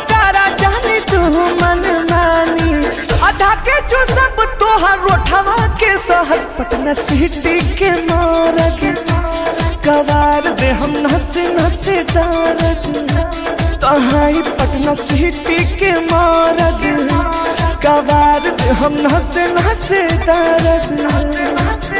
तारा जानी तू मन मानी आधा के जो सब तोहर रोठवा के सहज पटना सिटी के मारग कवार दे हम नसे नसे दारद तहाई पटना सिटी के मारग कवार दे हम नसे नसे दारद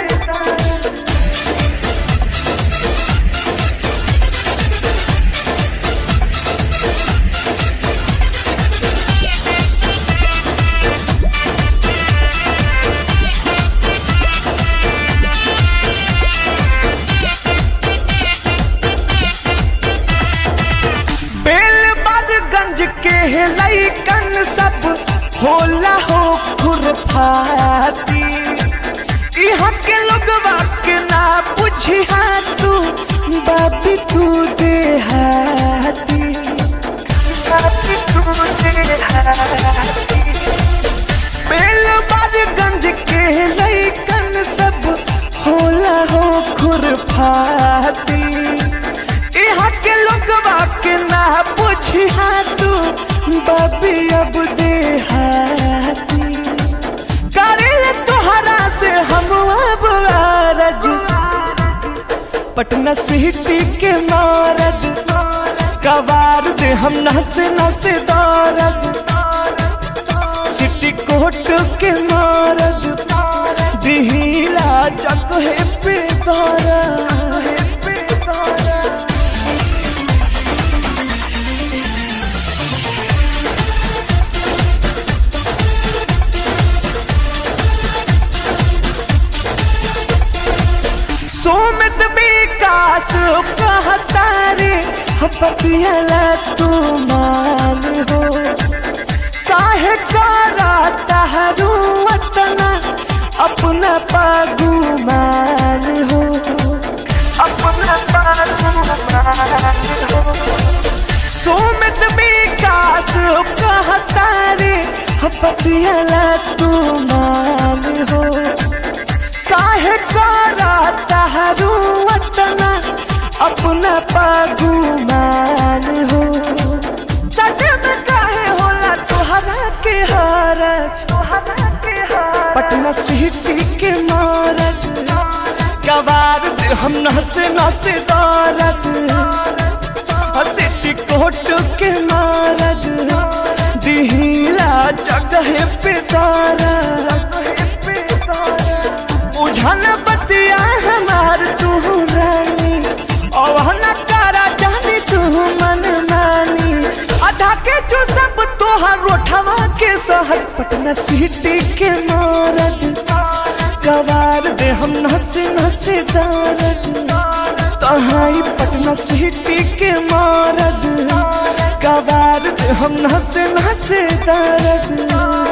बेलबरगंज के लैकन सब होला हो खुरफाती यहाँ के लोगवा के ना पूछी तू बाबी तू देहाती बाबी तू देहाती बेलबरगंज के लैकन सब होला हो खुरफाती यहाँ के लोगवा के ना पूछी तू बाबी अब देहाती करे तोहरा से हम अब आरज पटना सिटी के मारद कबार दे हम नसे नसे दौरद सिटी कोट के मारद दिहिला जगह पे दौरा पे दौरा सोमित विकास कहता रे पतियाला तू मान हो काहे करा तहरू वतना अपना पागु मान हो अपना पागु मान हो सोमित विकास कहता रे पतियाला तू मान हो काहे करा तहरू वतना अपना पागु मान हो सच में काहे होला तोहरा के हारज पटना सिटी के मारज कबार दे हम नसे नसे दौरत सिटी कोट के मारज दिहिला जगह पे तारा बुझन बतिया हमार तू रानी और न तारा जानी तू मन मानी आधा के जो सब तोहर रोठवा के सहज पटना सिटी के मारद कबार दे हम नसे नसे दारद तहाई पटना सिटी के मारद कबार दे हम नसे नसे दारद